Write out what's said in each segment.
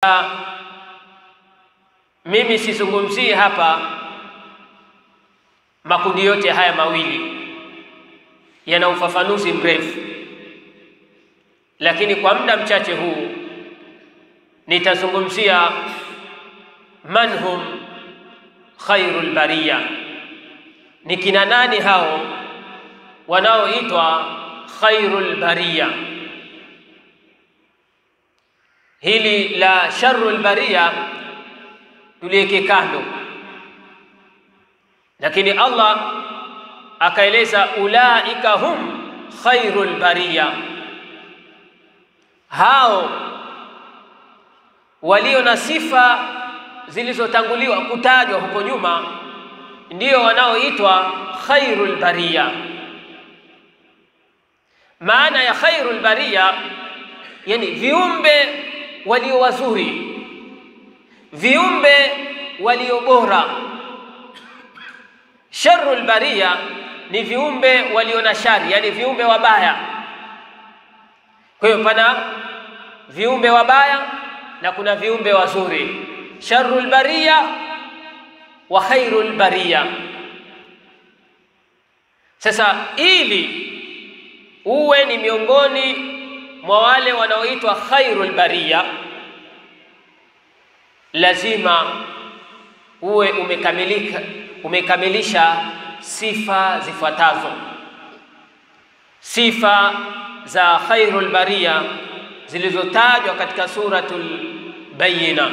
Sasa mimi sizungumzii hapa makundi yote haya mawili, yana ufafanuzi mrefu, lakini kwa muda mchache huu nitazungumzia man hum khairul bariya, ni kina nani hao wanaoitwa khairul bariya. Hili la sharrul bariya tuliweke kando, lakini Allah akaeleza ulaika hum khairul bariya, hao walio na sifa zilizotanguliwa kutajwa huko nyuma ndio wanaoitwa khairul bariya. Maana ya khairul bariya, yani viumbe walio wazuri, viumbe walio bora. Sharrul bariya ni viumbe walio na shari, yani viumbe wabaya. Kwa hiyo pana viumbe wabaya na kuna viumbe wazuri, sharrul bariya wa khairul bariya. Sasa ili uwe ni miongoni mwa wale wanaoitwa khairul bariya, lazima uwe umekamilika, umekamilisha sifa zifuatazo. Sifa za khairul bariya zilizotajwa katika suratul Bayyina.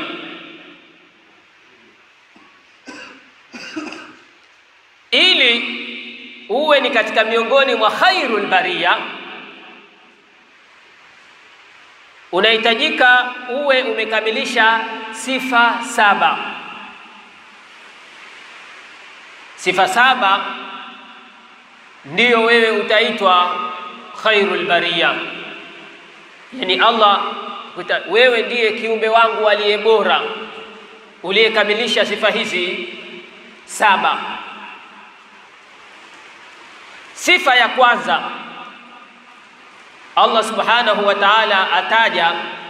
Ili uwe ni katika miongoni mwa khairul bariya, unahitajika uwe umekamilisha sifa saba. Sifa saba ndiyo wewe utaitwa khairul bariya. Yani Allah kuta, wewe ndiye kiumbe wangu aliye bora uliyekamilisha sifa hizi saba. Sifa ya kwanza Allah subhanahu wa ta'ala ataja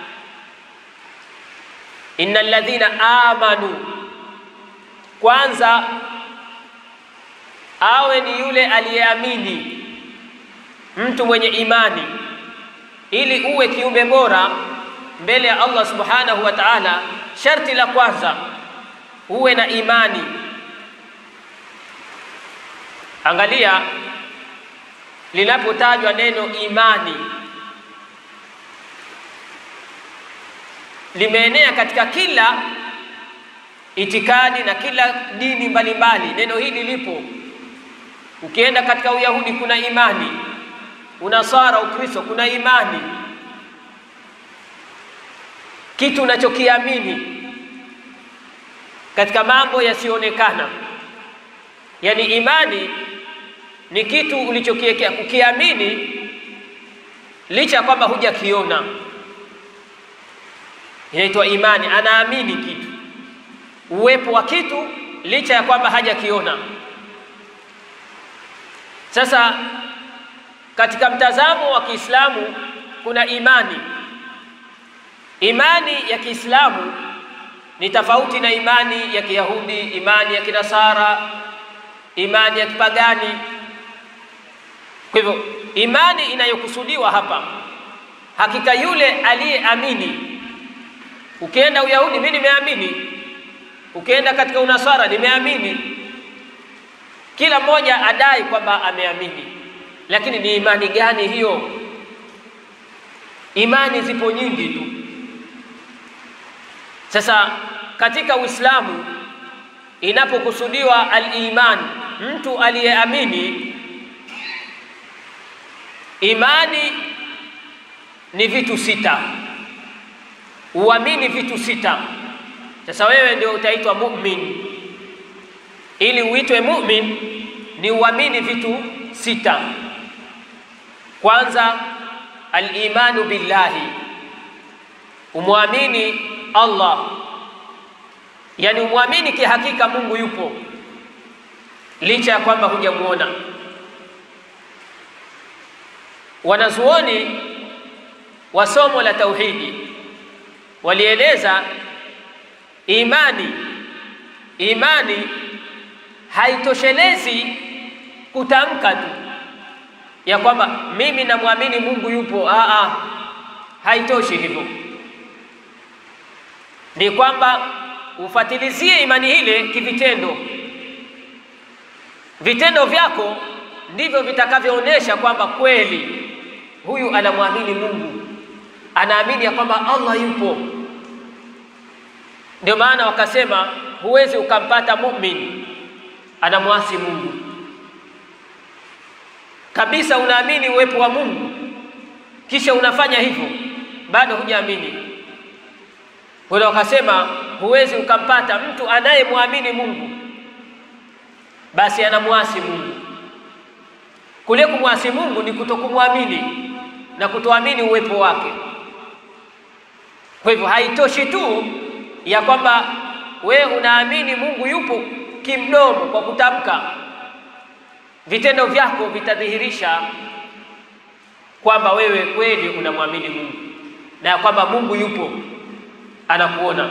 innal ladhina amanu, kwanza awe ni yule aliyeamini, mtu mwenye imani ili uwe kiumbe bora mbele ya Allah subhanahu wa ta'ala, sharti la kwanza uwe na imani. Angalia linapotajwa neno imani, limeenea katika kila itikadi na kila dini mbalimbali. Neno hili lipo. Ukienda katika Uyahudi kuna imani Unasara, Ukristo kuna imani, kitu unachokiamini katika mambo yasiyoonekana. Yaani imani ni kitu ulichokiwekea kukiamini, licha ya kwamba hujakiona, inaitwa imani. Anaamini kitu, uwepo wa kitu licha ya kwamba hajakiona. Sasa katika mtazamo wa Kiislamu kuna imani. Imani ya Kiislamu ni tofauti na imani ya Kiyahudi, imani ya Kinasara, imani ya kipagani. Kwa hivyo imani inayokusudiwa hapa, hakika yule aliyeamini. Ukienda Uyahudi, mimi nimeamini. Ukienda katika Unasara, nimeamini. Kila mmoja adai kwamba ameamini lakini ni imani gani hiyo? Imani zipo nyingi tu. Sasa katika Uislamu inapokusudiwa al-iman, mtu aliyeamini, imani ni vitu sita, uamini vitu sita. Sasa wewe ndio utaitwa mu'min. Ili uitwe mu'min ni uamini vitu sita. Kwanza, al-imanu billahi, umwamini Allah, yani umwamini kihakika Mungu yupo licha ya kwamba hujamuona. Wanazuoni wa somo la tauhidi walieleza imani, imani haitoshelezi kutamka tu ya kwamba mimi namwamini Mungu yupo. Aa, haitoshi hivyo, ni kwamba ufatilizie imani ile kivitendo. Vitendo vyako ndivyo vitakavyoonyesha kwamba kweli huyu anamwamini Mungu, anaamini ya kwamba Allah yupo. Ndio maana wakasema huwezi ukampata muumini anamwasi Mungu kabisa. Unaamini uwepo wa Mungu kisha unafanya hivyo, bado hujaamini. Wala wakasema huwezi ukampata mtu anayemwamini Mungu basi anamwasi Mungu. Kule kumwasi Mungu ni kutokumwamini na kutoamini uwepo wake. Kwa hivyo haitoshi tu ya kwamba we unaamini Mungu yupo kimdomo kwa kutamka, vitendo vyako vitadhihirisha kwamba wewe kweli unamwamini Mungu na kwamba Mungu yupo anakuona.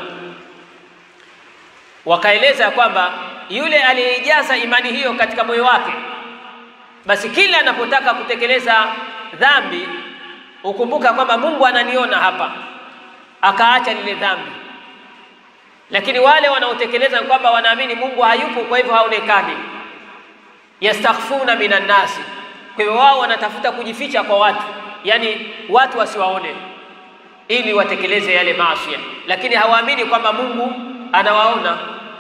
Wakaeleza kwamba yule aliyeijaza imani hiyo katika moyo wake, basi kila anapotaka kutekeleza dhambi ukumbuka kwamba Mungu ananiona hapa, akaacha lile dhambi. Lakini wale wanaotekeleza kwamba wanaamini Mungu hayupo, kwa hivyo haonekani, yastakhfuna minan nasi, kwa hivyo wao wanatafuta kujificha kwa watu, yani watu wasiwaone, ili watekeleze yale maasi, lakini hawaamini kwamba Mungu anawaona.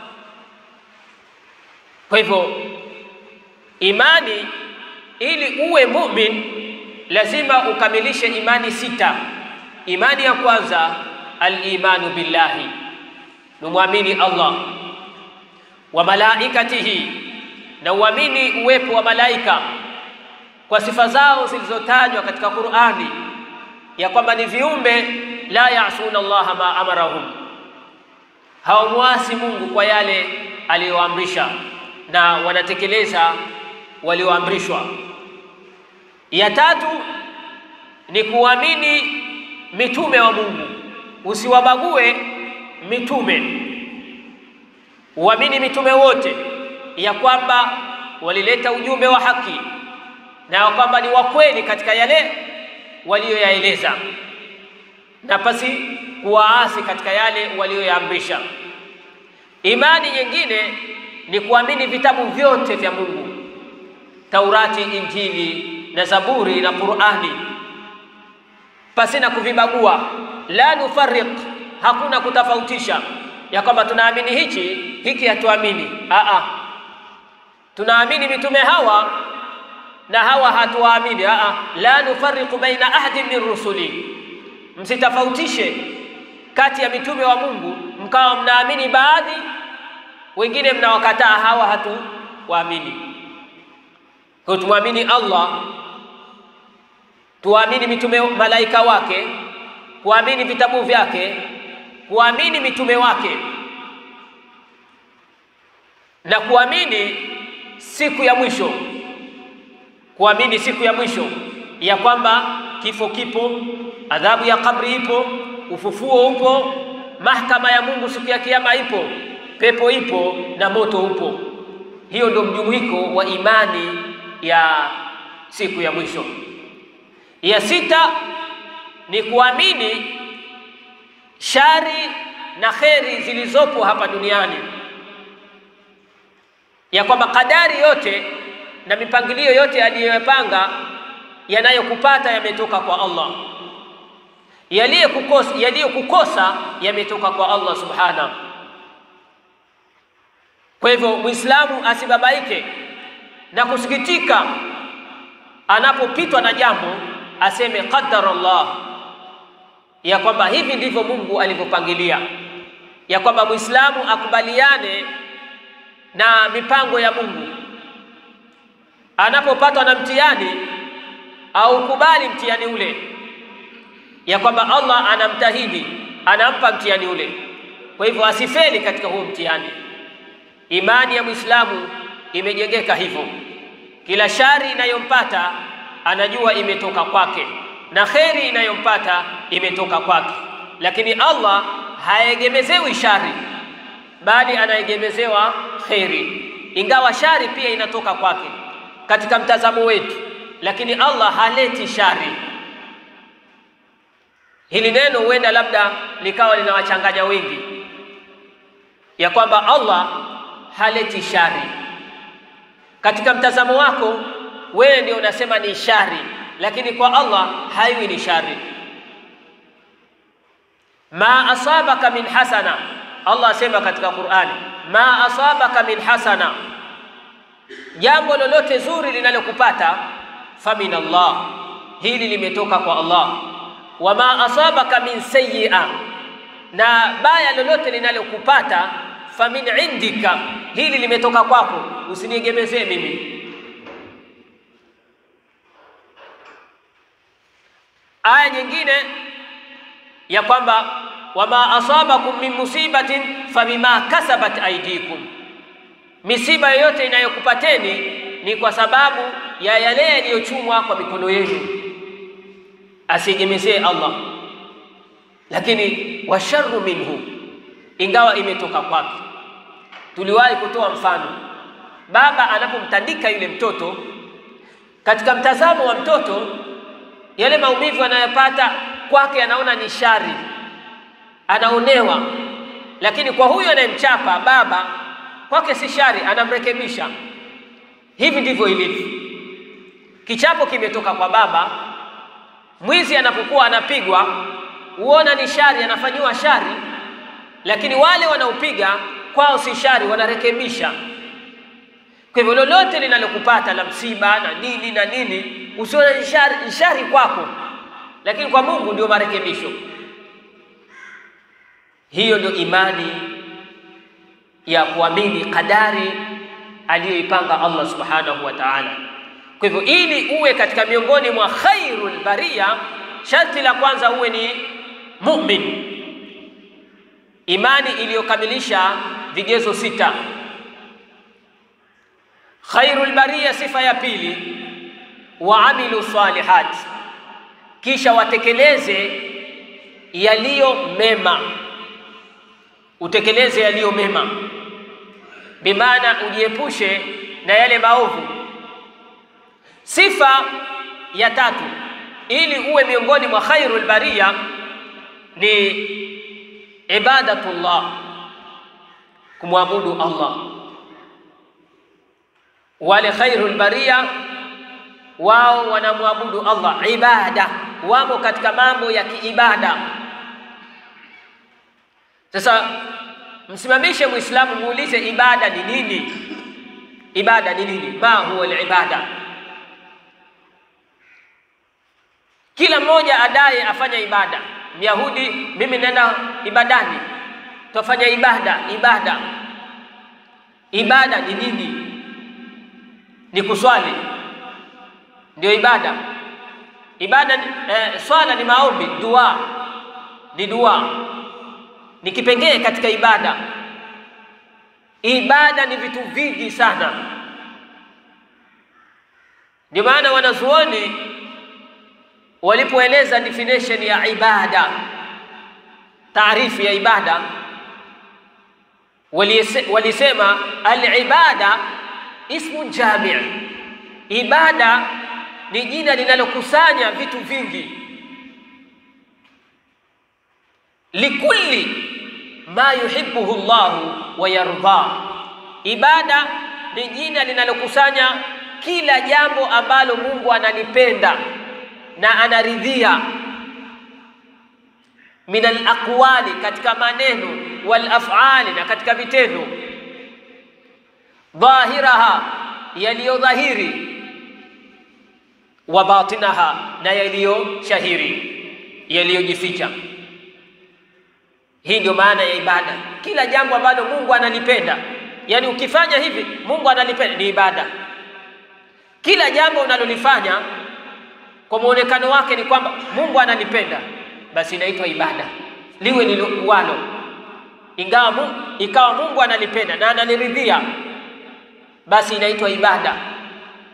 Kwa hivyo imani, ili uwe mumin, lazima ukamilishe imani sita. Imani ya kwanza al-imanu billahi, numwamini Allah wa malaikatihi, na uamini uwepo wa malaika kwa sifa zao zilizotajwa katika Qur'ani, ya kwamba ni viumbe la yasuna Allah ma amarahum, hawamwasi Mungu kwa yale aliyoamrisha na wanatekeleza walioamrishwa. Ya tatu ni kuamini mitume wa Mungu, usiwabague mitume, uamini mitume wote ya kwamba walileta ujumbe wa haki na ya kwamba ni wa kweli katika yale waliyoyaeleza, na pasi kuwaasi katika yale waliyoyaamrisha. Imani nyingine ni kuamini vitabu vyote vya Mungu, Taurati, Injili na Zaburi na Qur'ani, pasi na kuvibagua. La nufarriq, hakuna kutofautisha ya kwamba tunaamini hichi hiki hatuamini. Aa, tunaamini mitume hawa na hawa hatuwaamini. Aa, la nufarriqu baina ahadin min rusuli, msitofautishe kati ya mitume wa Mungu mkawa mnaamini baadhi wengine mnawakataa hawa hatuwaamini. Kwa tumwamini Allah, tuamini mitume malaika wake, kuamini vitabu vyake, kuamini mitume wake na kuamini siku ya mwisho, kuamini siku ya mwisho ya kwamba kifo kipo, adhabu ya kabri ipo, ufufuo upo, mahakama ya Mungu siku ya kiyama ipo pepo ipo na moto upo. Hiyo ndio mjumuiko wa imani ya siku ya mwisho. Ya sita ni kuamini shari na kheri zilizopo hapa duniani, ya kwamba kadari yote na mipangilio yote aliyoyapanga yanayokupata yametoka kwa Allah, yaliyokukosa yaliyokukosa yametoka kwa Allah subhanahu kwa hivyo Muislamu asibabaike na kusikitika anapopitwa na jambo, aseme qaddara Allah, ya kwamba hivi ndivyo Mungu alivyopangilia, ya kwamba Muislamu akubaliane na mipango ya Mungu. Anapopatwa na mtihani au kubali mtihani ule, ya kwamba Allah anamtahidi, anampa mtihani ule. Kwa hivyo asifeli katika huo mtihani. Imani ya Muislamu imejengeka hivyo, kila shari inayompata anajua imetoka kwake na kheri inayompata imetoka kwake. lakini Allah haegemezewi shari, bali anaegemezewa kheri, ingawa shari pia inatoka kwake katika mtazamo wetu, lakini Allah haleti shari. Hili neno huenda labda likawa linawachanganya wengi, ya kwamba Allah haleti shari. Katika mtazamo wako wewe ndio unasema ni shari, lakini kwa Allah haiwi ni shari. Ma asabaka min hasana, Allah asema katika Qur'ani, ma asabaka min hasana, jambo lolote zuri linalokupata famin Allah, hili limetoka kwa Allah. Wa ma asabaka min sayyi'a, na baya lolote linalokupata famin indika, hili limetoka kwako, usiniegemezee mimi. Aya nyingine ya kwamba wama asabakum min musibatin fabima kasabat aydikum, misiba yoyote inayokupateni ni kwa sababu ya yale yaliyochumwa kwa mikono yenu, asiegemezee Allah. Lakini washarru minhu, ingawa imetoka kwake. Tuliwahi kutoa mfano, baba anapomtandika yule mtoto, katika mtazamo wa mtoto yale maumivu anayopata kwake anaona ni shari, anaonewa. Lakini kwa huyo anayemchapa baba, kwake si shari, anamrekebisha. Hivi ndivyo ilivyo. Kichapo kimetoka kwa baba. Mwizi anapokuwa anapigwa, huona ni shari, anafanyiwa shari, lakini wale wanaopiga kwao si shari, wanarekebisha. Kwa hivyo lolote linalokupata la msiba na nini na nini, usione shari, shari kwako, lakini kwa Mungu ndio marekebisho. Hiyo ndio imani ya kuamini kadari aliyoipanga Allah subhanahu wa ta'ala. Kwa hivyo ili uwe katika miongoni mwa khairul bariya, sharti la kwanza uwe ni mu'min, imani iliyokamilisha vigezo sita. Khairul bariya, sifa ya pili, waamilu salihat, kisha watekeleze yaliyo mema, utekeleze yaliyo mema, bimaana ujiepushe na yale maovu. Sifa ya tatu, ili uwe miongoni mwa khairul bariya ni ibadatullah, kumwabudu Allah. Wale khairul bariya wao wanamwabudu Allah ibada, wamo katika mambo ya kiibada. Sasa msimamishe Muislamu, muulize ibada ni nini? Ibada ni nini? ma huwa al-ibada? Kila mmoja adai afanya ibada. Myahudi, mimi nenda ibadani, tufanya ibada. Ibada, ibada ni nini? Ni kuswali ndio ibada. Ibada eh, swala ni maombi, dua ni dua, ni kipengee katika ibada. Ibada ni vitu vingi sana, ndio maana wanazuoni walipoeleza definition ya ibada, taarifu ya ibada, walisema al-ibada ismu jami', ibada ni jina linalokusanya vitu vingi, likulli ma yuhibbuhu Allahu wa yarda. Ibada ni jina linalokusanya kila jambo ambalo Mungu analipenda na anaridhia, min alaqwali, katika maneno, wal af'ali, na katika vitendo, dhahiraha, yaliyodhahiri wa batinaha, na yaliyo shahiri, yaliyojificha. Hii ndio maana ya ibada. Kila jambo ambalo Mungu analipenda, yaani ukifanya hivi Mungu analipenda, ni ibada. Kila jambo unalolifanya kwa muonekano wake ni kwamba Mungu analipenda, basi inaitwa ibada, liwe lilokuwalo, ingawa Mungu, ikawa Mungu analipenda na analiridhia, basi inaitwa ibada.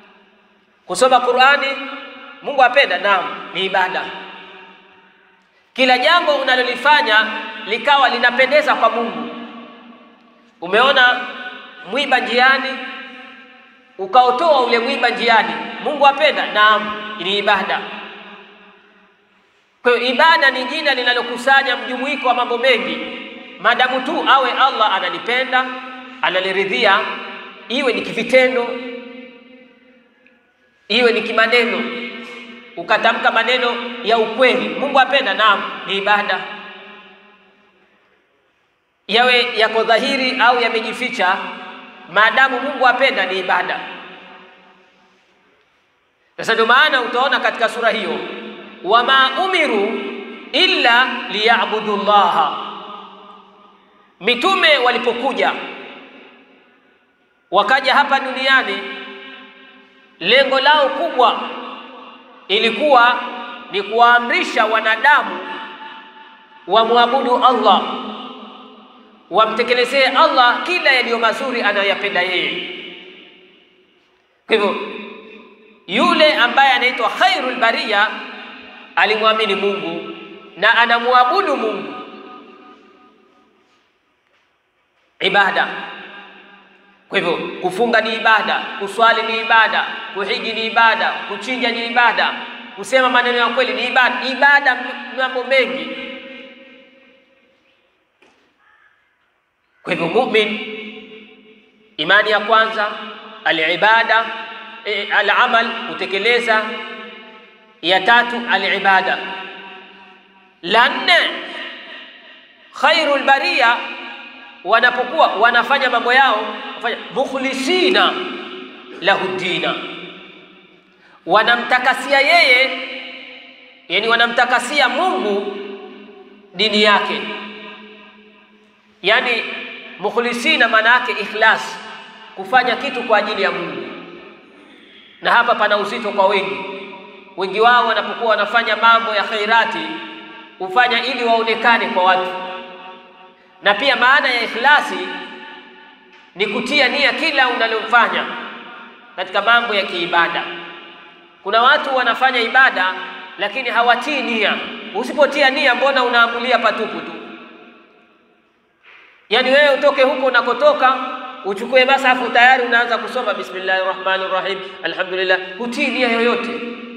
Kusoma Qur'ani Mungu apenda, naam, ni ibada. kila jambo unalolifanya likawa linapendeza kwa Mungu. Umeona mwiba njiani, ukaotoa ule mwiba njiani, Mungu apenda? Naam, ni ibada. Kwa hiyo ibada ni jina linalokusanya mjumuiko wa mambo mengi, maadamu tu awe Allah analipenda, analiridhia, iwe ni kivitendo, iwe ni kimaneno, ukatamka maneno ya ukweli, Mungu apenda? Naam, ni ibada. Yawe yako dhahiri au yamejificha, maadamu Mungu apenda, ni ibada. Sasa ndio maana utaona katika sura hiyo wama umiru illa liyabudu llaha. Mitume walipokuja wakaja hapa duniani, lengo lao kubwa ilikuwa ni kuwaamrisha wanadamu wamwabudu Allah, wamtekelezee Allah kila yaliyo mazuri anayoyapenda yeye. Kwa hivyo yule ambaye anaitwa khairul bariya alimwamini Mungu na anamwabudu Mungu. Ibada. Kwa hivyo kufunga ni ibada, kuswali ni ibada, kuhiji ni ibada, kuchinja ni ibada, kusema maneno ya kweli ni ibada. Ibada mambo mengi. Kwa hivyo mumin, imani ya kwanza alibada, e, alamal, kutekeleza ya tatu alibada. La nne khairul bariya, wanapokuwa wanafanya mambo yao wafanya mukhlisina lahu dina, wanamtakasia yeye, yani wanamtakasia Mungu dini yake. Yani mukhlisina maana yake ikhlas, kufanya kitu kwa ajili ya Mungu. Na hapa pana uzito kwa wengi wengi wao wanapokuwa wanafanya mambo ya khairati hufanya ili waonekane kwa watu, na pia maana ya ikhlasi ni kutia nia kila unalofanya katika mambo ya kiibada. Kuna watu wanafanya ibada lakini hawatii nia. Usipotia nia, mbona unaamulia patupu tu? Yaani wewe utoke huko unakotoka uchukue masafu tayari unaanza kusoma bismillahir rahmanir rahim alhamdulillah, hutii nia yoyote.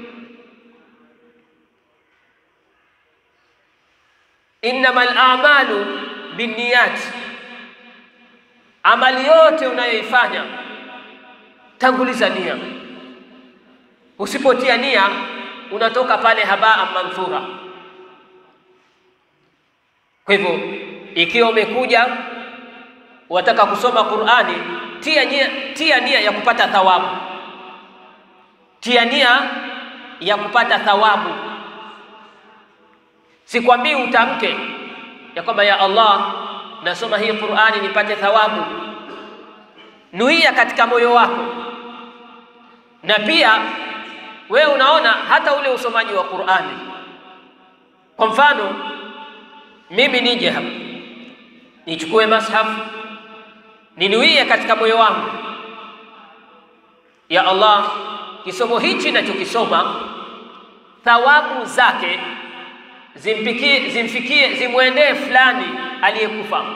Innamal a'malu binniyat, amali yote unayoifanya tanguliza nia. Usipotia nia unatoka pale habaa manthura. Kwa hivyo ikiwa umekuja wataka kusoma Qur'ani, tia nia, tia nia ya kupata thawabu, tia nia ya kupata thawabu. Sikwambii utamke ya kwamba ya Allah, nasoma hii Qur'ani nipate thawabu. Nuia katika moyo wako, na pia wewe unaona hata ule usomaji wa Qur'ani. Kwa mfano mimi nije hapa nichukue mashafu ninuie katika moyo wangu, ya Allah, kisomo hichi nachokisoma thawabu zake zimpikie, zimfikie, zimwendee fulani aliyekufa.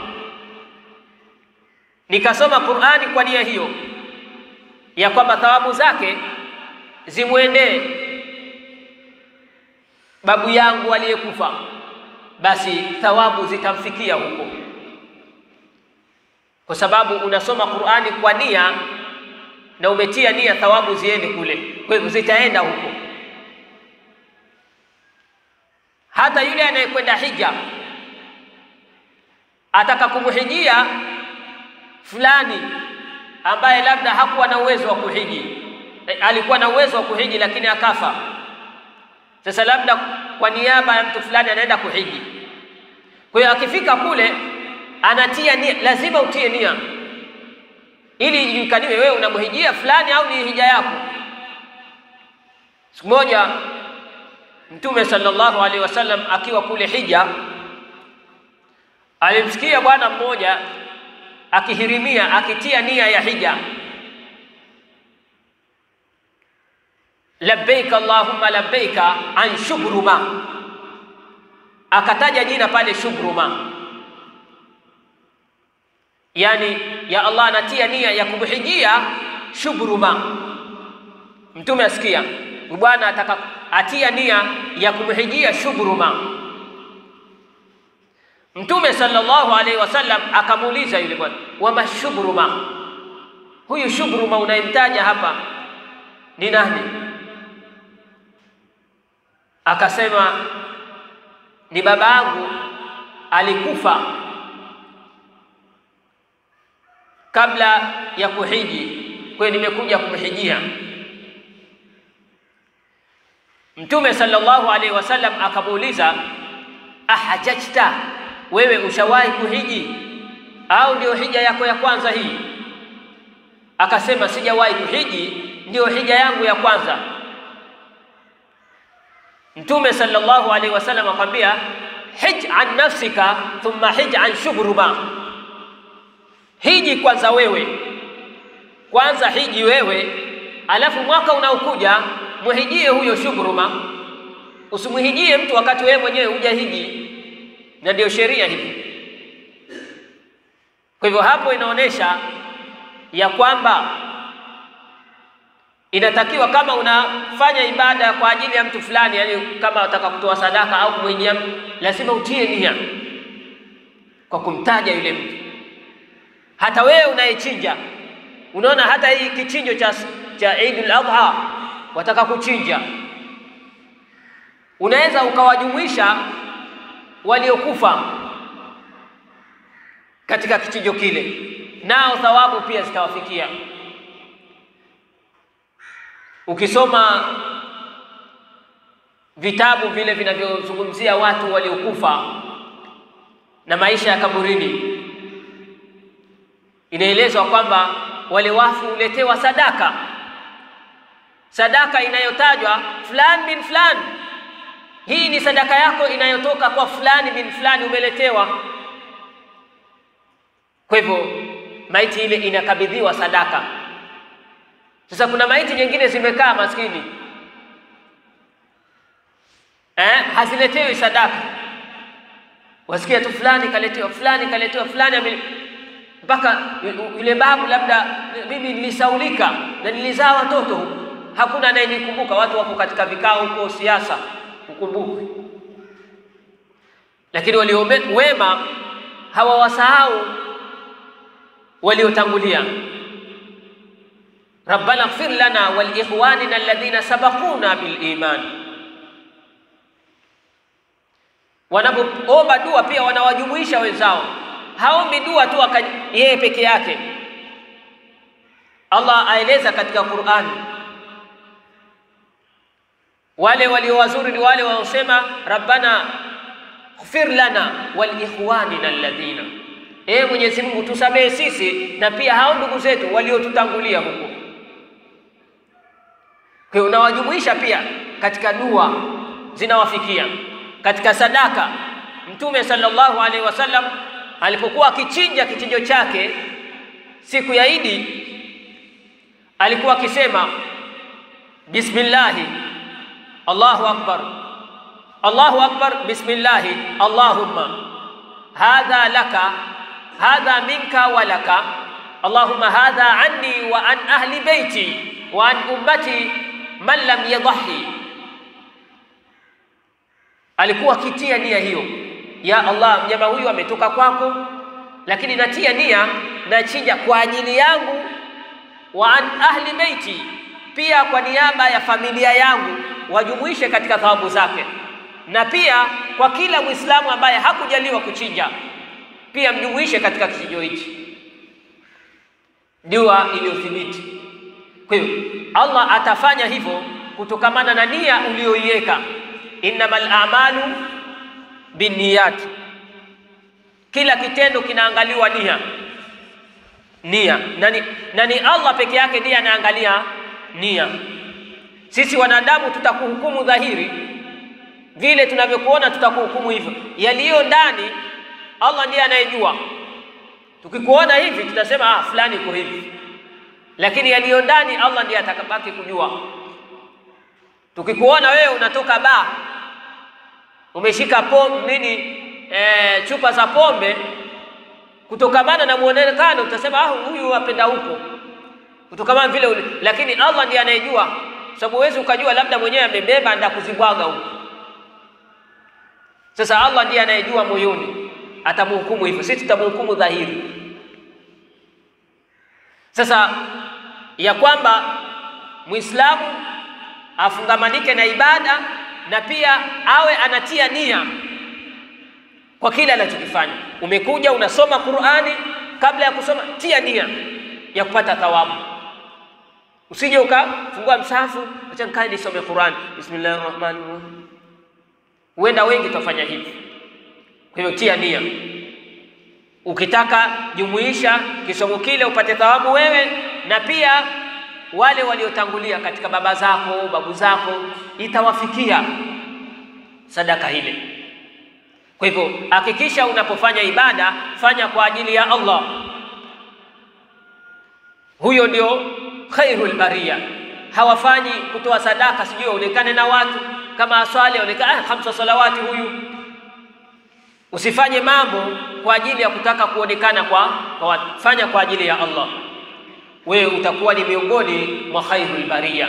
Nikasoma Qur'ani kwa nia hiyo ya kwamba thawabu zake zimwendee babu yangu aliyekufa, basi thawabu zitamfikia huko, kwa sababu unasoma Qur'ani kwa nia na umetia nia thawabu ziende kule, kwa hivyo zitaenda huko. Hata yule anayekwenda hija ataka kumhijia fulani ambaye labda hakuwa na uwezo wa kuhiji, e, alikuwa na uwezo wa kuhiji lakini akafa. Sasa labda kwa niaba ya mtu fulani anaenda kuhiji. Kwa hiyo akifika kule anatia nia, lazima utie nia ili ijulikaniwe wewe unamhijia fulani au ni hija yako. Siku moja Mtume sallallahu alaihi wasallam akiwa kule hija, alimsikia bwana mmoja akihirimia akitia nia ya hija, labbaik allahumma labbaika an shubruma, akataja jina pale Shubruma, yani ya Allah anatia nia ya kumhijia Shubruma. Mtume asikia bwana ataka atia nia ya kumhijia Shubruma. Mtume sallallahu alaihi wasallam akamuuliza yule bwana, wama Shubruma, huyu Shubruma unayemtaja hapa ni nani? Akasema ni baba yangu alikufa kabla ya kuhiji, kwa hiyo nimekuja kumhijia. Mtume sallallahu alaihi wasallam akamuuliza, ahajajta, wewe ushawahi kuhiji au ndio hija yako ya kwanza hii? Akasema sijawahi kuhiji, ndio hija yangu ya kwanza. Mtume sallallahu alaihi wasallam akamwambia, hij an nafsika thumma hij an shubruma, hiji kwanza wewe, kwanza hiji wewe, alafu mwaka unaokuja muhijie huyo Shubruma. Usimuhijie mtu wakati wewe mwenyewe hujahiji, na ndio sheria hivi. Kwa hivyo hapo inaonyesha ya kwamba inatakiwa kama unafanya ibada kwa ajili ya mtu fulani, yani kama unataka kutoa sadaka au kumwijia mtu, lazima utie nia kwa kumtaja yule mtu. Hata wewe unayechinja, unaona hata hii kichinjo cha cha Eidul Adha wataka kuchinja, unaweza ukawajumuisha waliokufa katika kichinjo kile, nao thawabu pia zitawafikia. Ukisoma vitabu vile vinavyozungumzia watu waliokufa na maisha ya kaburini, inaelezwa kwamba wale wafu huletewa sadaka sadaka inayotajwa fulani bin fulani, hii ni sadaka yako inayotoka kwa fulani bin fulani, umeletewa. Kwa hivyo maiti ile inakabidhiwa sadaka. Sasa kuna maiti nyingine zimekaa maskini, eh, haziletewi sadaka, wasikia tu fulani kaletewa, fulani kaletewa, fulani mpaka yule babu, labda mimi nilisaulika na nilizaa watoto huku hakuna anayenikumbuka. Watu wako katika vikao huko siasa, ukumbuke. Lakini walio wema hawawasahau waliotangulia. rabbana ighfir lana wa liikhwanina alladhina sabaquna bil iman. Wanapoomba dua pia wanawajumuisha wenzao, haombi dua tu yeye peke yake. Allah aeleza katika Qur'ani wale walio wazuri ni wale wanaosema rabbana ighfir lana wal ikhwanina alladhina, ee Mwenyezi Mungu tusamehe sisi na pia hao ndugu zetu waliotutangulia huko. Kwa hiyo unawajumuisha pia katika dua zinawafikia, katika sadaka. Mtume sallallahu alaihi wasallam alipokuwa akichinja kichinjo chake siku ya Idi, alikuwa akisema bismillahi Allahu akbar, Allahu akbar, bismillahi, Allahumma hadha laka hadha minka wa laka, Allahumma hadha anni wa an ahli baiti wa an ummati man lam yadhahi. Alikuwa akitia nia hiyo, ya Allah, mnyama huyu ametoka kwako, lakini natia nia nachinja kwa ajili yangu, wa an ahli baiti, pia kwa niaba ya familia yangu wajumuishe katika thawabu zake, na pia kwa kila Mwislamu ambaye hakujaliwa kuchinja pia mjumuishe katika kichinjo hichi, dua iliyothibiti. Kwa hiyo Allah atafanya hivyo kutokamana na nia uliyoiweka, innamal a'malu binniyat, kila kitendo kinaangaliwa nia nia nani, nani Allah peke yake ndiye anaangalia nia. Sisi wanadamu tutakuhukumu dhahiri, vile tunavyokuona tutakuhukumu hivyo. Yaliyo ndani Allah ndiye anayejua. Tukikuona hivi tutasema ah, fulani iko hivi, lakini yaliyo ndani Allah ndiye atakabaki kujua. Tukikuona wewe unatoka baa umeshika pombe nini, e, chupa za pombe, kutokamana na muonekano utasema ah, huyu apenda huko, kutokamana vile ule, lakini Allah ndiye anayejua, sababu huwezi ukajua, labda mwenyewe amebeba nda kuzibwaga huko. Sasa Allah ndiye anayejua moyoni, atamhukumu hivyo, sisi tutamhukumu dhahiri. Sasa ya kwamba Muislamu afungamanike na ibada na pia awe anatia nia kwa kile anachokifanya. Umekuja unasoma Qur'ani, kabla ya kusoma tia nia ya kupata thawabu. Usije ukafungua msahafu, acha nikae nisome Qur'ani, bismillahir rahmanir rahim. Huenda wengi tutafanya hivi. Kwa hiyo tia nia, ukitaka jumuisha kisomo kile upate thawabu wewe na pia wale waliotangulia katika baba zako babu zako, itawafikia sadaka ile. Kwa hivyo hakikisha unapofanya ibada fanya kwa ajili ya Allah. Huyo ndio khairul bariya. Hawafanyi kutoa sadaka sijui aonekane na watu kama aswali aonekane ah, hamsa salawati huyu. Usifanye mambo kwa ajili ya kutaka kuonekana kwa, kwa watu. Fanya kwa ajili ya Allah wewe utakuwa ni miongoni mwa khairul bariya.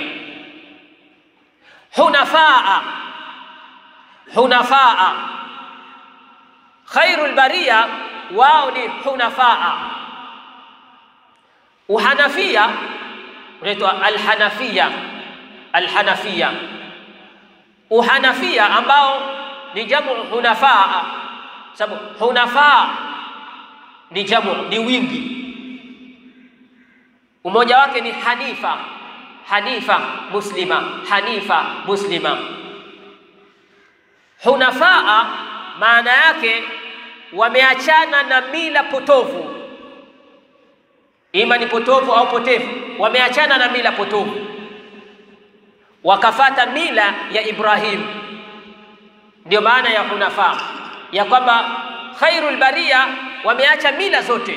Hunafaa, hunafaa, khairul bariya wao ni hunafaa. Uhanafia unaitwa alhanafia, alhanafia, uhanafia ambao ni jamu hunafaa, sababu hunafaa ni jamu, ni wingi umoja wake ni hanifa, hanifa muslima, hanifa muslima. Hunafaa maana yake wameachana na mila potovu, ima ni potovu au potevu, wameachana na mila potovu, wakafata mila ya Ibrahim. Ndio maana ya hunafaa, ya kwamba khairul bariya wameacha mila zote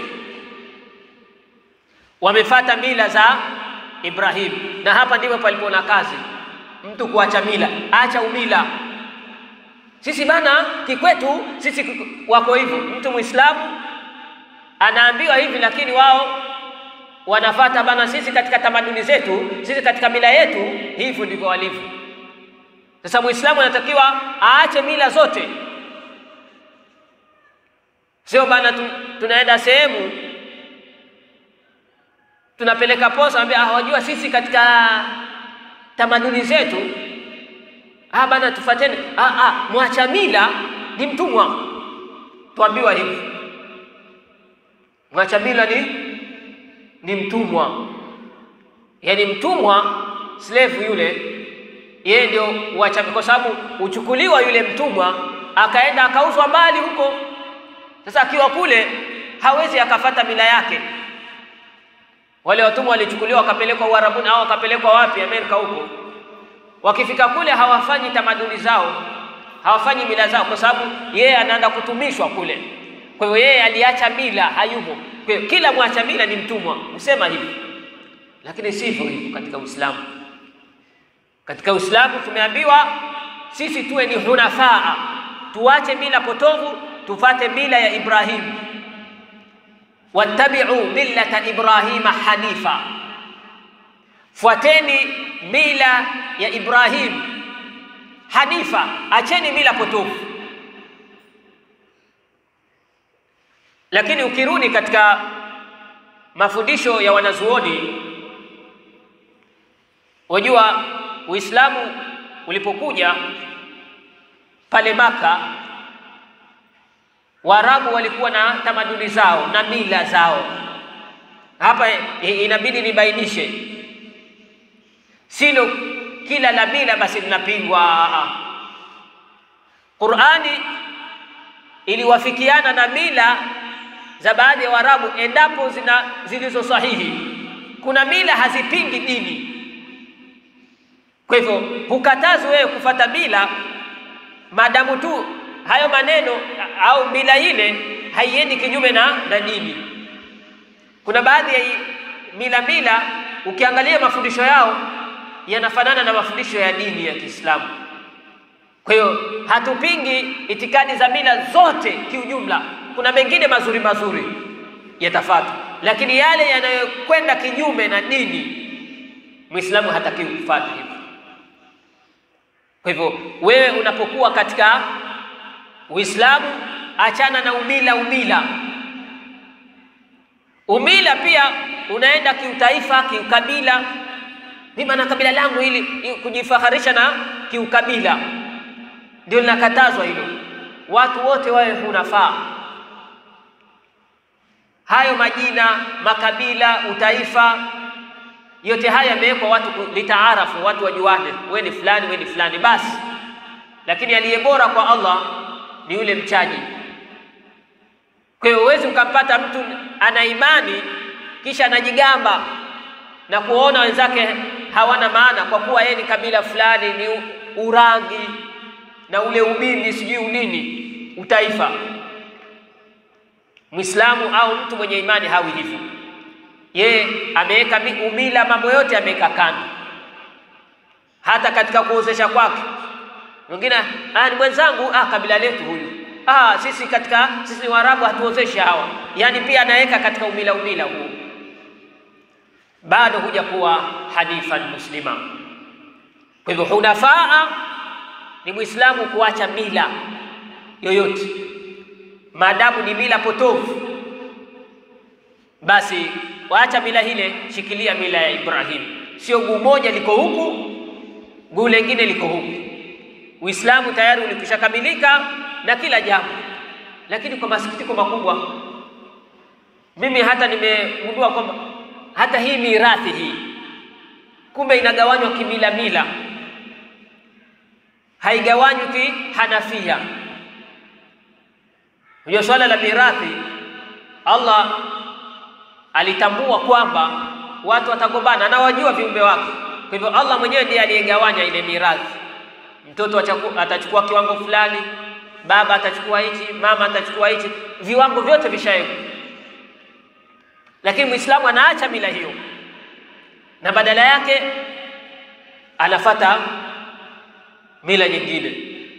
wamefata mila za Ibrahim, na hapa ndipo palipo na kazi, mtu kuacha mila. Acha umila. Sisi bana kikwetu sisi wako hivyo. Mtu Muislamu anaambiwa hivi, lakini wao wanafata bana, sisi katika tamaduni zetu, sisi katika mila yetu, hivyo ndivyo walivyo. Sasa Muislamu anatakiwa aache mila zote, sio bana tu, tunaenda sehemu tunapeleka posa, ambia ah, wajua sisi katika tamaduni zetu ah, bana tufateni. Ah, ah, mwacha mila ni mtumwa, tuambiwa hivi, mwacha mila ni ni mtumwa. Yaani mtumwa slave yule, yeye ndio uacha, kwa sababu uchukuliwa yule mtumwa akaenda akauzwa mbali huko. Sasa akiwa kule hawezi akafata mila yake wale watumwa walichukuliwa wakapelekwa Uarabuni au wakapelekwa wapi, Amerika huko. Wakifika kule hawafanyi tamaduni zao, hawafanyi mila zao, kwa sababu yeye anaenda kutumishwa kule. Kwa hiyo yeye aliacha mila, hayumo. Kwa hiyo kila mwacha mila ni mtumwa, usema hivi, lakini sivyo hivyo katika Uislamu. Katika Uislamu tumeambiwa sisi tuwe ni hunafaa, tuache mila potovu, tufate mila ya Ibrahimu wattabi'u millata Ibrahima hanifa, fuateni mila ya Ibrahim hanifa, acheni mila potofu. Lakini ukirudi katika mafundisho ya wanazuoni, wajua Uislamu ulipokuja pale Maka Waarabu walikuwa na tamaduni zao na mila zao. Hapa inabidi nibainishe, silo kila la mila basi linapingwa. Qur'ani iliwafikiana na mila za baadhi ya Waarabu endapo zina zilizo sahihi. Kuna mila hazipingi dini, kwa hivyo hukatazi wewe kufata mila maadamu tu hayo maneno au mila ile haiendi kinyume na, na dini. Kuna baadhi ya mila mila ukiangalia mafundisho yao yanafanana na mafundisho ya dini ya Kiislamu. Kwa hiyo hatupingi itikadi za mila zote kiujumla. Kuna mengine mazuri mazuri yatafuata, lakini yale yanayokwenda kinyume na dini, Muislamu hatakiwi kufuata hivyo. Kwa hivyo wewe unapokuwa katika Uislamu, achana na umila umila umila pia unaenda kiutaifa, kiukabila. Mimi na kabila langu ili kujifaharisha na kiukabila, ndio linakatazwa hilo. Watu wote wawe hunafaa. Hayo majina, makabila, utaifa, yote haya yamewekwa watu litaarafu, watu wajuane, wewe ni fulani, wewe ni fulani basi. Lakini aliye bora kwa Allah ni yule mchaji. Kwa hiyo huwezi ukampata mtu ana imani kisha anajigamba na kuona wenzake hawana maana kwa kuwa yeye ni kabila fulani, ni urangi na ule umimi sijui unini utaifa. Mwislamu au mtu mwenye imani hawi hivyo. Yeye ameweka umila, mambo yote ameweka kando, hata katika kuozesha kwake. Mwingine ah, ni mwenzangu, ah, kabila letu huyu Ah, sisi katika sisi Waarabu hatuozeshi hawa, yaani pia anaweka katika umila umila huu, bado huja kuwa hanifan muslima. Kwa hivyo hunafaa ni Muislamu kuacha mila yoyote, maadamu ni mila potofu, basi waacha mila hile, shikilia mila ya Ibrahim. Sio guu moja liko huku, guu lengine liko huku. Uislamu tayari ulikwishakamilika na kila jambo, lakini kwa masikitiko makubwa, mimi hata nimegundua kwamba hata hii mirathi hii kumbe inagawanywa kimila mila, haigawanywi kihanafia. Hiyo swala la mirathi, Allah alitambua kwamba watu watagombana, anawajua viumbe wake. Kwa hivyo Allah mwenyewe ndiye aliyegawanya ile mirathi. Mtoto atachukua kiwango fulani baba atachukua hichi, mama atachukua hichi, viwango vyote vishawekwa. Lakini Muislamu anaacha mila hiyo na badala yake anafata mila nyingine.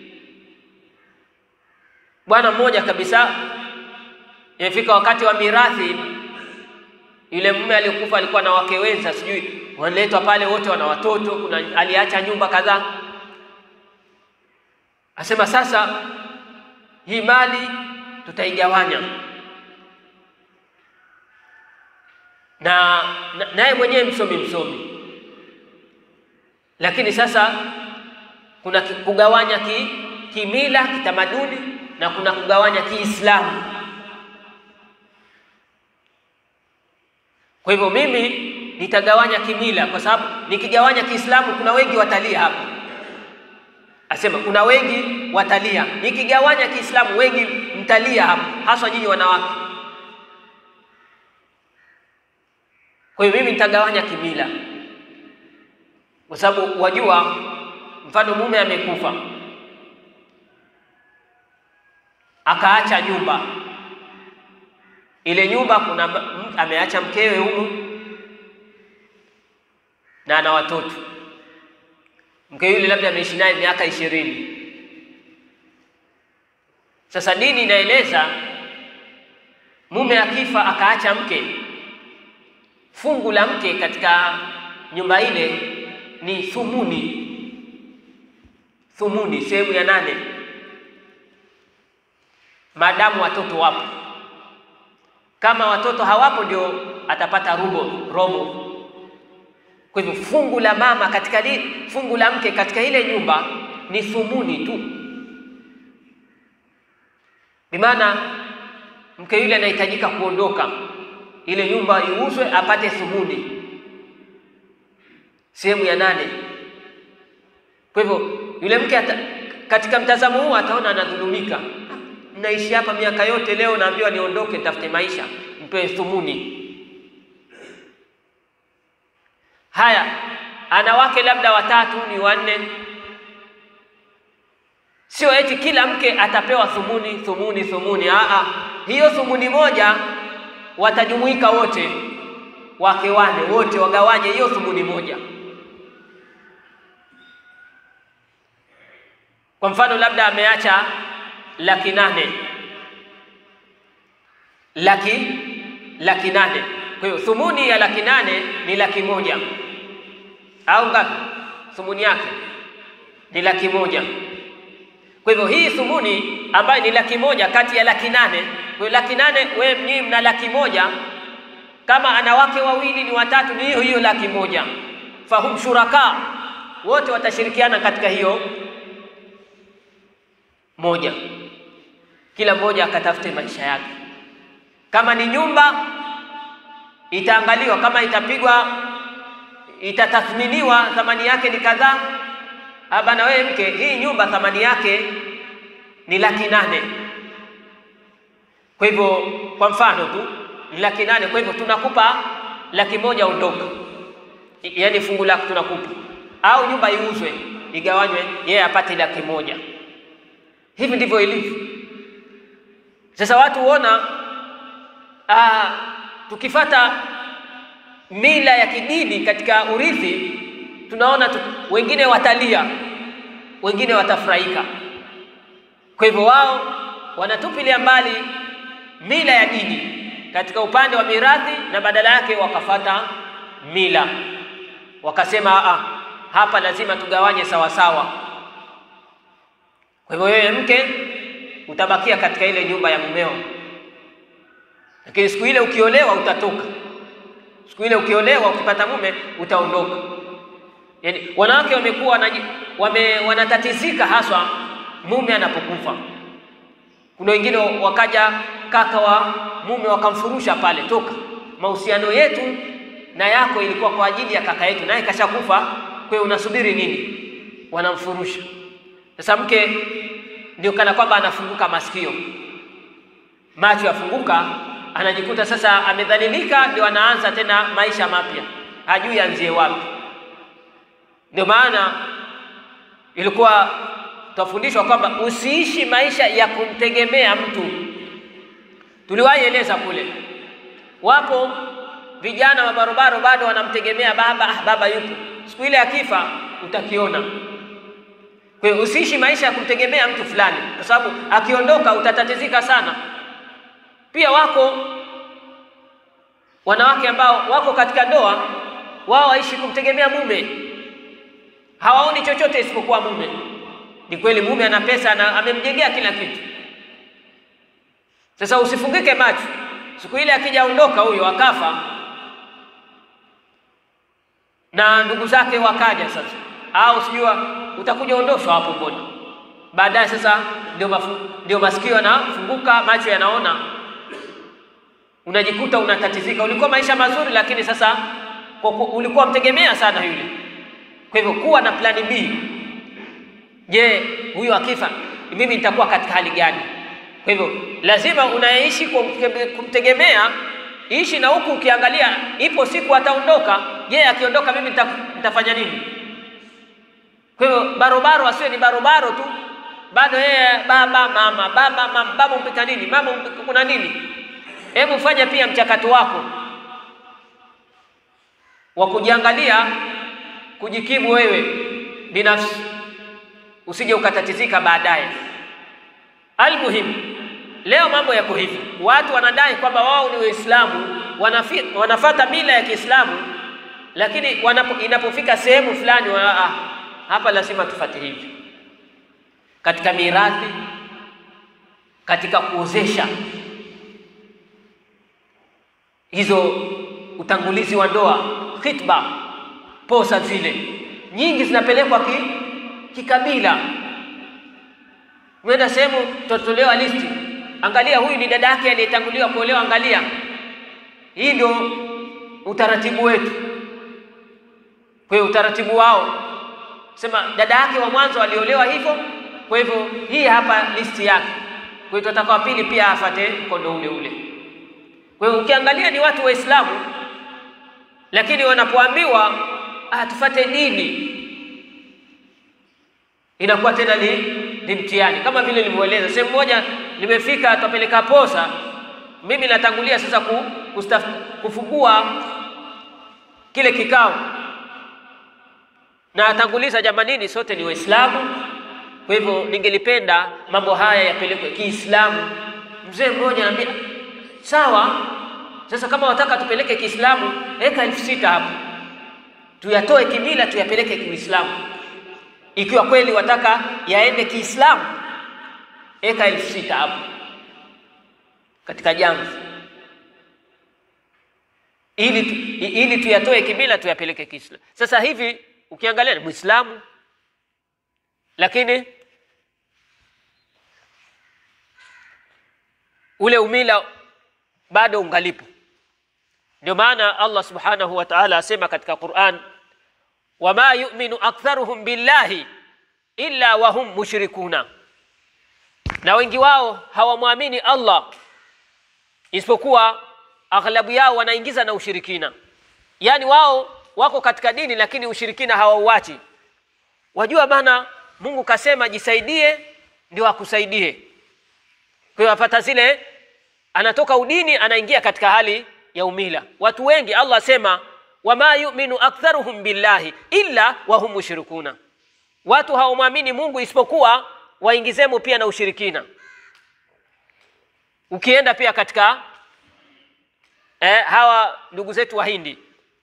Bwana mmoja kabisa, imefika wakati wa mirathi, yule mume aliyekufa alikuwa na wake wenza, sijui wanaletwa pale, wote wana watoto, kuna aliacha nyumba kadhaa. Asema sasa hii mali tutaigawanya, na naye mwenyewe msomi msomi, lakini sasa kuna kugawanya ki, kimila kitamaduni na kuna kugawanya Kiislamu. Kwa hivyo mimi nitagawanya kimila, kwa sababu nikigawanya Kiislamu kuna wengi watalia hapa Asema kuna wengi watalia, nikigawanya Kiislamu wengi mtalia hapo, haswa nyinyi wanawake. Kwa hiyo mimi nitagawanya kimila, kwa sababu wajua, mfano mume amekufa akaacha nyumba, ile nyumba kuna ameacha mkewe humu na ana watoto mke yule labda ameishi naye miaka ishirini. Sasa dini inaeleza mume akifa akaacha mke, fungu la mke katika nyumba ile ni thumuni. Thumuni, sehemu ya nane, maadamu watoto wapo. Kama watoto hawapo, ndio atapata rubo, robo kwa hivyo fungu la mama katika li, fungu la mke katika ile nyumba ni thumuni tu, bimaana mke yule anahitajika kuondoka, ile nyumba iuzwe apate thumuni, sehemu ya nane. Kwa hivyo yule mke ata, katika mtazamo huu ataona anadhulumika. Naishi hapa miaka yote, leo naambiwa niondoke, nitafute maisha, mpewe thumuni. Haya, ana wake labda watatu ni wanne, sio eti kila mke atapewa thumuni thumuni thumuni. Aa, hiyo thumuni moja watajumuika wote, wake wane wote wagawanye hiyo thumuni moja. Kwa mfano, labda ameacha laki nane laki laki nane. Kwa hiyo thumuni ya laki nane ni laki moja au ngapi? Thumuni yake ni laki moja. Kwa hivyo hii thumuni ambayo ni laki moja kati ya laki nane, kwa hiyo laki nane, wewe mnyii mna laki moja, kama ana wake wawili ni watatu, ni hiyo hiyo laki moja. Fahum shuraka, wote watashirikiana katika hiyo moja, kila mmoja akatafute maisha yake. Kama ni nyumba itaangaliwa, kama itapigwa, itatathminiwa thamani yake ni kadhaa. Bana wewe mke, hii nyumba thamani yake ni laki nane. Kwa hivyo, kwa mfano tu ni laki nane. Kwa hivyo tunakupa laki moja, ondoka, yaani fungu lako tunakupa, au nyumba iuzwe igawanywe, yeye apate laki moja. Hivi ndivyo ilivyo sasa. Watu huona ah, tukifata mila ya kidini katika urithi tunaona tu, wengine watalia, wengine watafurahika. Kwa hivyo wao wanatupilia mbali mila ya dini katika upande wa mirathi, na badala yake wakafata mila, wakasema ah, hapa lazima tugawanye sawa sawa. Kwa hivyo wewe mke utabakia katika ile nyumba ya mumeo, lakini siku ile ukiolewa utatoka. Siku ile ukiolewa, ukipata mume utaondoka. Yaani wanawake wamekuwa wame, wanatatizika haswa mume anapokufa. Kuna wengine wakaja kaka wa mume wakamfurusha pale, toka, mahusiano yetu na yako ilikuwa kwa ajili ya kaka yetu, naye kashakufa, kwa hiyo unasubiri nini? Wanamfurusha. Sasa mke ndio kana kwamba anafunguka masikio, macho yafunguka, anajikuta sasa amedhalilika, ndio anaanza tena maisha mapya, hajui anzie wapi. Ndio maana ilikuwa tutafundishwa kwamba usiishi maisha ya kumtegemea mtu. Tuliwahi eleza kule, wapo vijana wa barobaro bado wanamtegemea baba. Ah, baba yupo, siku ile akifa utakiona. Kwa hiyo usiishi maisha ya kumtegemea mtu fulani, kwa sababu akiondoka utatatizika sana. Pia wako wanawake ambao wako katika ndoa, wao waishi kumtegemea mume hawaoni chochote isipokuwa mume. Ni kweli mume ana pesa na amemjengea kila kitu. Sasa usifungike macho, siku ile akijaondoka huyo akafa, na ndugu zake wakaja sasa, au sijua utakuja ondoshwa hapo, mbona baadaye sasa ndio mafu, ndio masikio yanafunguka, macho yanaona, unajikuta unatatizika. Ulikuwa maisha mazuri, lakini sasa kwa ulikuwa mtegemea sana yule kwa hivyo kuwa na plani B. Je, huyu akifa mimi nitakuwa katika hali gani? Kwa hivyo lazima unaishi kumtegemea, ishi na huku ukiangalia, ipo siku ataondoka. Je, akiondoka mimi nitafanya nini? Kwa hivyo barobaro asiwe ni barobaro tu, bado yeye baba mama, baba mama, baba umpika nini, mama kuna nini. Hebu fanya pia mchakato wako wa kujiangalia kujikimu wewe binafsi, usije ukatatizika baadaye. Almuhimu, leo mambo yako hivi, watu wanadai kwamba wao ni Waislamu, wanafata mila ya Kiislamu, lakini wanapo, inapofika sehemu fulani wana, ah, hapa lazima tufate hivi katika mirathi, katika kuozesha hizo, utangulizi wa ndoa, khitba posa zile nyingi zinapelekwa ki, kikabila. Umeenda sehemu tutatolewa listi, angalia, huyu ni dada yake aliyetanguliwa kuolewa, angalia. Hii ndio utaratibu wetu. Kwa hiyo utaratibu wao sema dada yake wa mwanzo aliolewa hivyo, kwa hivyo hii hapa listi yake. Kwa hiyo tutaka wa pili pia afate mkondo ule ule. Kwa hiyo ukiangalia ni watu Waislamu, lakini wanapoambiwa ah, tufate dini inakuwa tena ni, ni mtihani. Kama vile nilivyoeleza, sehemu moja nimefika, tutapeleka posa, mimi natangulia sasa ku, kustaf, kufungua kile kikao na atanguliza, jamanini, sote ni Waislamu Kwa hivyo ningelipenda mambo haya yapelekwe Kiislamu. Mzee mmoja anambia sawa, sasa kama wataka tupeleke Kiislamu, weka elfu sita hapo, tuyatoe kimila tuyapeleke Kiislamu. Ikiwa kweli wataka yaende Kiislamu, weka elfu sita hapo katika jamvi ili, tu, ili tuyatoe kimila tuyapeleke Kiislamu. Sasa hivi ukiangalia ni Muislamu lakini ule umila bado ungalipo. Ndio maana Allah subhanahu wa ta'ala asema katika Qur'an, wama yu'minu aktharuhum billahi illa wahum mushrikuna, na wengi wao hawamwamini Allah isipokuwa aghlabu yao wanaingiza na ushirikina. Yaani wao wako katika dini lakini ushirikina hawauachi. Wajua bana, Mungu kasema jisaidie ndio akusaidie. Kwa hiyo apata zile, anatoka udini anaingia katika hali ya umila. Watu wengi Allah asema wama yu'minu aktharuhum billahi illa wahum mushrikuna, watu hawamwamini Mungu isipokuwa waingizemo pia na ushirikina. Ukienda pia katika eh, hawa ndugu zetu Wahindi,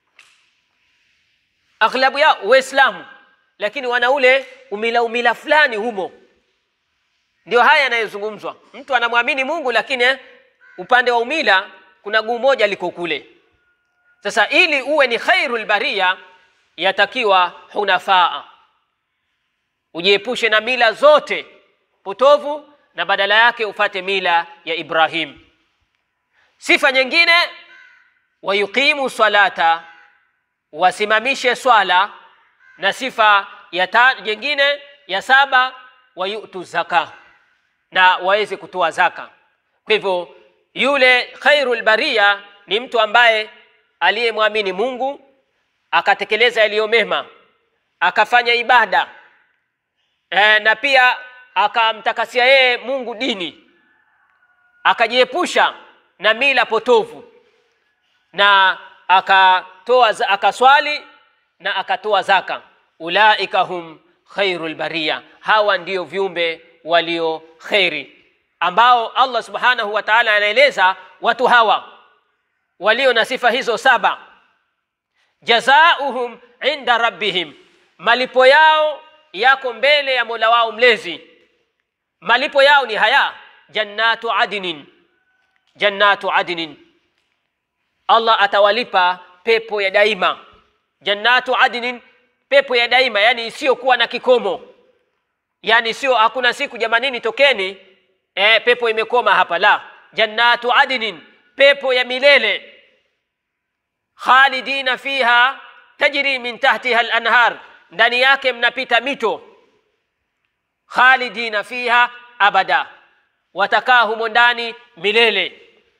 aghlabu yao Waislamu, lakini wana ule umila umila fulani humo. Ndio haya yanayozungumzwa. Mtu anamwamini Mungu, lakini eh, upande wa umila kuna guu moja liko kule. Sasa ili uwe ni khairul baria, yatakiwa hunafaa, ujiepushe na mila zote potovu na badala yake ufate mila ya Ibrahim. Sifa nyingine, wayuqimu salata, wasimamishe swala, na sifa ya ta, nyingine ya saba, wayutu zaka, na waweze kutoa zaka. Kwa hivyo yule khairul baria ni mtu ambaye aliyemwamini Mungu akatekeleza yaliyo mema, akafanya ibada e, na pia akamtakasia yeye Mungu dini, akajiepusha na mila potovu na akatoa akaswali na akatoa zaka. Ulaika hum khairul baria, hawa ndio viumbe walio kheri, ambao Allah subhanahu wa ta'ala anaeleza watu hawa walio na sifa hizo saba, jazauhum inda rabbihim, malipo yao yako mbele ya Mola wao mlezi. Malipo yao ni haya, jannatu adnin, jannatu adnin, Allah atawalipa pepo ya daima. Jannatu adnin, pepo ya daima, yani isiyokuwa na kikomo, yani sio hakuna siku jamanini, tokeni e, pepo imekoma hapa. La, jannatu adnin, pepo ya milele. Khalidina fiha tajri min tahtiha al-anhar, ndani yake mnapita mito. Khalidina fiha abada, watakaa humo ndani milele.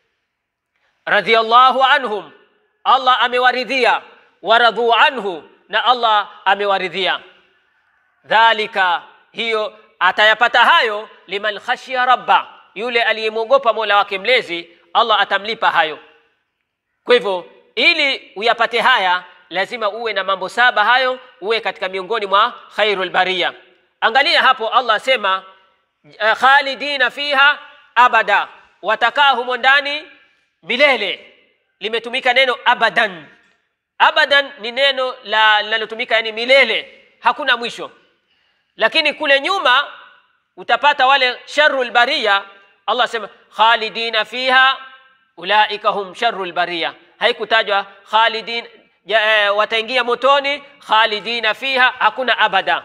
Radhiyallahu anhum, Allah amewaridhia. Waradhu anhu, na Allah amewaridhia. Dhalika, hiyo atayapata hayo, liman khashiya rabba, yule aliyemwogopa mola wake mlezi, Allah atamlipa hayo. Kwa hivyo ili uyapate haya lazima uwe na mambo saba hayo, uwe katika miongoni mwa khairul baria. Angalia hapo, Allah asema uh, khalidina fiha abada, watakaa humo ndani milele. Limetumika neno abadan. Abadan ni neno la linalotumika yani milele, hakuna mwisho. Lakini kule nyuma utapata wale sharrul baria, Allah asema khalidina fiha ulaika hum sharrul baria, haikutajwa khalidin ja, e, wataingia motoni khalidina fiha, hakuna abada.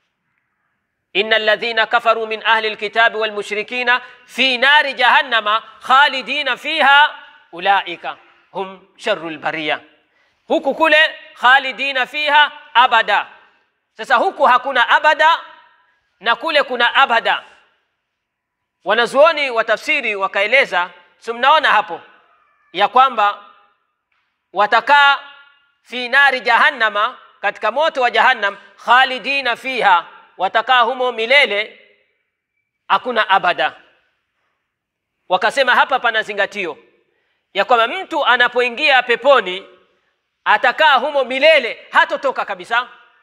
Innal ladhina kafaru min ahli alkitabi wal mushrikina fi nari jahannama khalidina fiha ulaika hum sharrul baria. Huku kule khalidina fiha abada. Sasa huku hakuna abada na kule kuna abada. Wanazuoni wa tafsiri wakaeleza, si mnaona hapo ya kwamba watakaa fi nari jahannama, katika moto wa jahannam, khalidina fiha, watakaa humo milele, hakuna abada. Wakasema hapa pana zingatio ya kwamba mtu anapoingia peponi atakaa humo milele, hatotoka kabisa.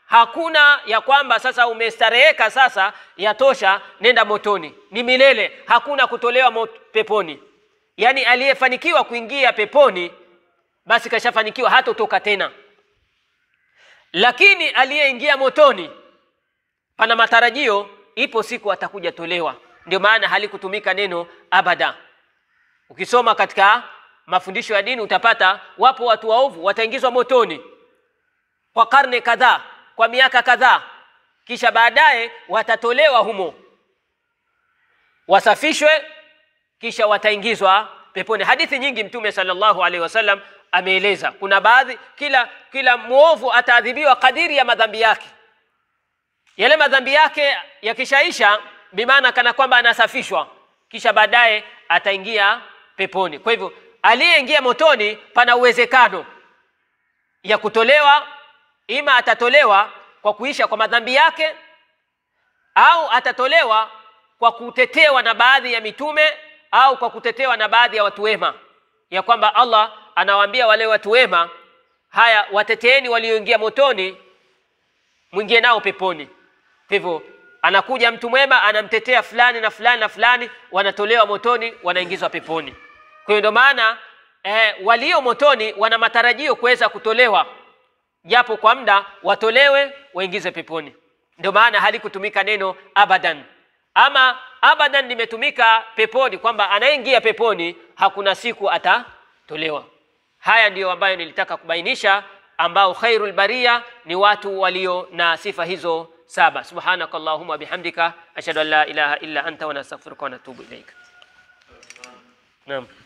Hakuna ya kwamba sasa umestareheka, sasa yatosha, nenda motoni. Ni milele, hakuna kutolewa mot- peponi. Yaani aliyefanikiwa kuingia peponi basi kashafanikiwa, hatotoka tena. Lakini aliyeingia motoni pana matarajio, ipo siku atakuja tolewa. Ndio maana halikutumika neno abada. Ukisoma katika mafundisho ya dini utapata wapo watu waovu wataingizwa motoni kwa karne kadhaa, kwa miaka kadhaa, kisha baadaye watatolewa humo, wasafishwe, kisha wataingizwa peponi. Hadithi nyingi Mtume sallallahu alaihi wasallam ameeleza. Kuna baadhi, kila kila mwovu ataadhibiwa kadiri ya madhambi yake. Yale madhambi yake yakishaisha, bimaana kana kwamba anasafishwa, kisha baadaye ataingia peponi. Kwa hivyo aliyeingia motoni, pana uwezekano ya kutolewa, ima atatolewa kwa kuisha kwa madhambi yake, au atatolewa kwa kutetewa na baadhi ya mitume au kwa kutetewa na baadhi ya watu wema, ya kwamba Allah anawaambia wale watu wema, haya wateteeni walioingia motoni, mwingie nao peponi. Kwa hivyo anakuja mtu mwema anamtetea fulani na fulani na fulani, wanatolewa motoni, wanaingizwa peponi. Kwa hiyo ndio maana eh, walio motoni wana matarajio kuweza kutolewa, japo kwa muda watolewe, waingizwe peponi. Ndio maana halikutumika neno abadan. Ama abadan limetumika peponi, kwamba anayeingia peponi hakuna siku atatolewa. Haya ndiyo ambayo nilitaka kubainisha, ambao khairul baria ni watu walio na sifa hizo saba. Subhanaka Allahumma bihamdika ashhadu an la ilaha illa anta wa nastaghfiruka wa natubu ilaika. Naam.